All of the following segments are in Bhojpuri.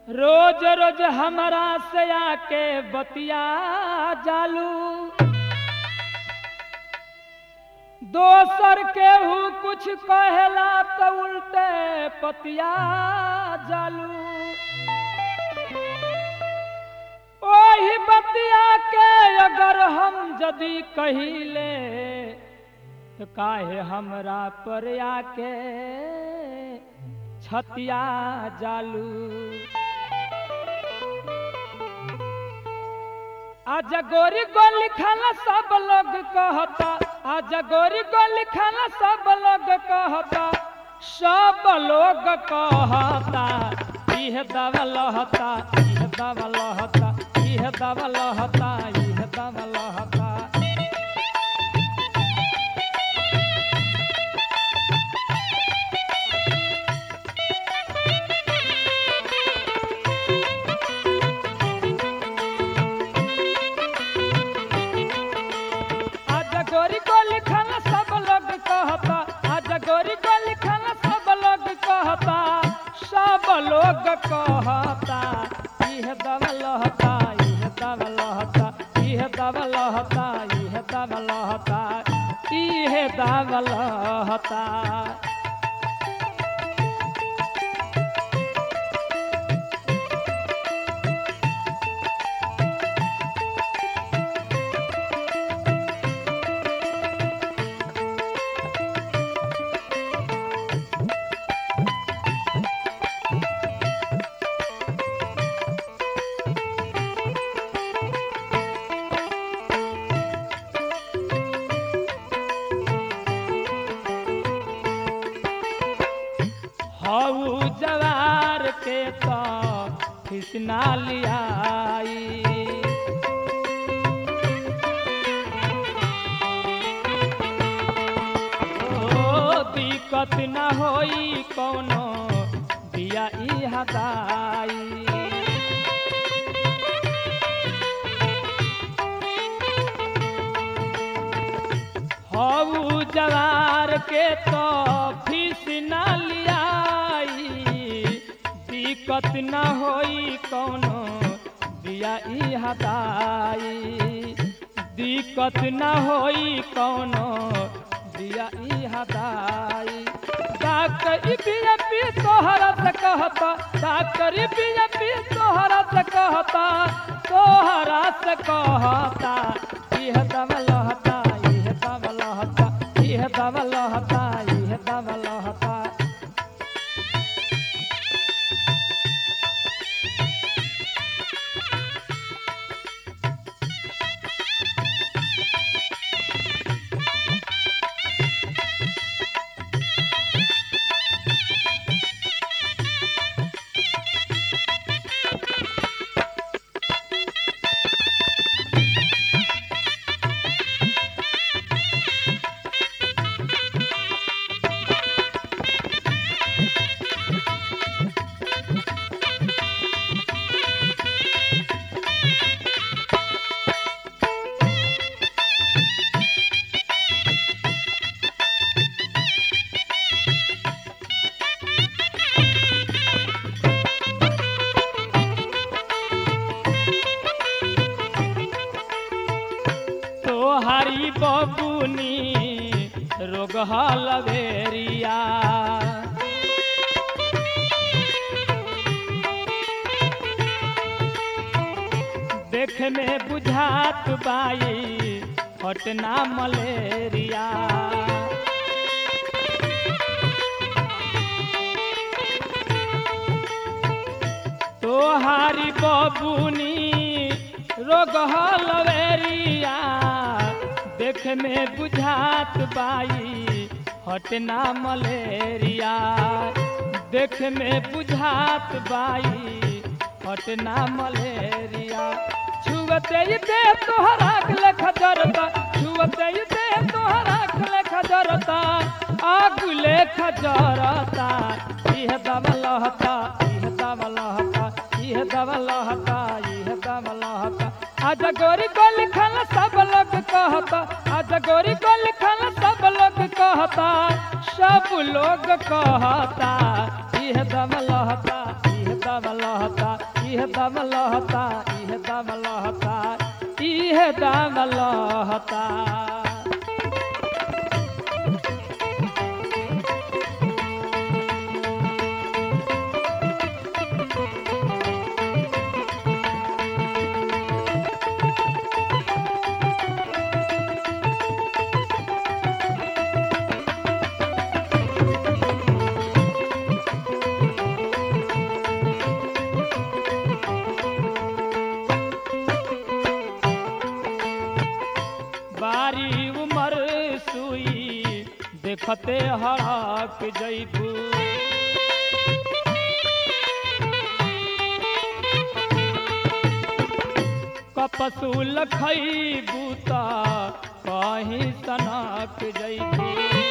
रोज रोज हमरा से आके बतिया जालू दोसर केहू कुछ कहेला तो उल्टे पतिया जालू ओही बतिया के अगर हम यदि कहिले तो काहे हमरा पर आके छतिया जालू आज गोरी को लिखल सब लोग कहता आज गोरी को लिखल सब लोग कहता सब लोग कहता इह दवल हता इह दवल हता इह दवल हता इह दवल हता आज गोरी को लिखल सब लोग कहता आज गोरी को लिखल सब लोग कहता सब लोग कहता इह दवल हता इह दवल हता इह दवल हता इह दवल हता इह दवल हता हऊ जवार के तो खिसना लियाई ओ दिक्कत न होई कौनो दिया ई हदाई हऊ जवार के तो फीस न लियाई दिक्कत न होई कौनो दिया ई हदाई दिक्कत न होई कौनो दिया ई हदाई डॉक्टर बीएपी तोहरा से कहता डॉक्टर बीएपी तोहरा से कहता तोहरा से कहता इह दवल हता इह दवल हता इह दवल हता इह दवल हता तोहारी बबुनी रोग हलवेरिया देख में बुझात बाई हटना मलेरिया तोहारी बबुनी रोग हलवेरिया देख में बुझात बाई हटना मलेरिया देख में बुझात बाई हटना मलेरिया छुअते ही दे तोहरा लेख जरता छुअते ही दे तोहरा लेख जरता आग लेख जरता इह दवल हता इह दवल हता इह दवल हता इह दवल हता आज गोरी को लिखल सब लोग कहता आज गोरी को लिखल सब लोग कहता सब लोग कहता इह दम लहता इह दम लहता इह दम लहता इह दम लहता इह दम लहता बारी उमर सुई देखते हड़क जैबू कपसूल खैबू त कहीं सनक जैबू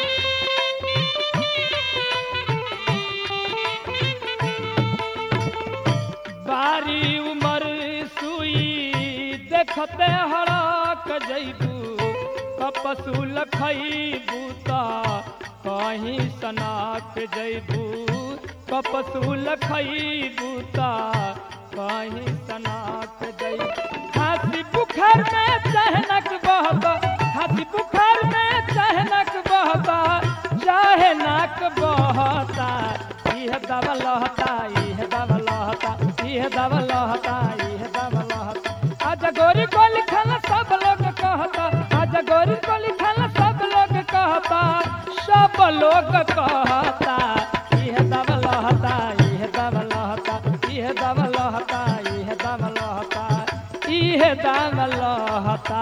बारी उमर सुई देखते हड़क जैबू कपसूल खैबू त कहीं सनक जैबू कपसूल खैबू त कहीं सनक जैबू खांसी बुखार में चहनक बहता खांसी बुखार में चहनक बहता चाहे नाक बहता इह दब लहता इह दब लहता इह दब लहता इह दब लहता आज गोरी को लिखल सब लोग कहता आज गोरी को लिखल सब लोग कहता सब लोग कहता इह दब लहता इह दब लहता इह दब लहता इह दब लहता इह दब लहता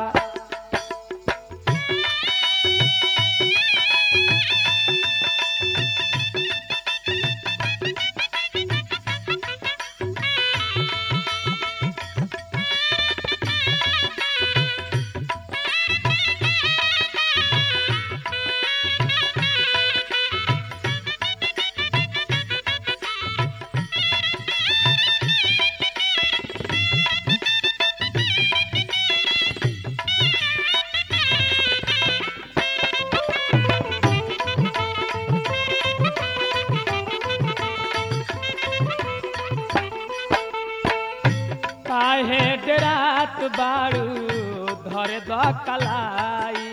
काहे डरात बाड़ू धरे द कलाई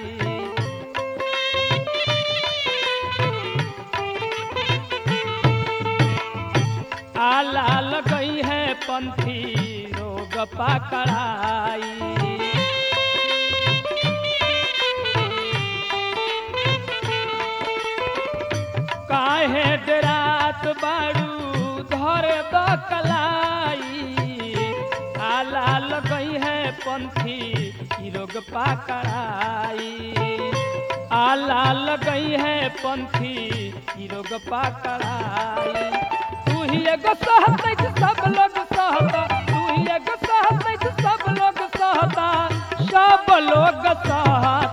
आला लगई है पंथी रोग पकड़ाई काहे डरात बाड़ू धरे द कलाई आला लगई है पंथी ई रोग पकड़ाई आला लगई है पंथी ई रोग पकड़ाई तू ही एगो सहत नहीं कि सब लोग सहता तू ही एगो सहत नहीं कि सब लोग सहता सब लोग सहता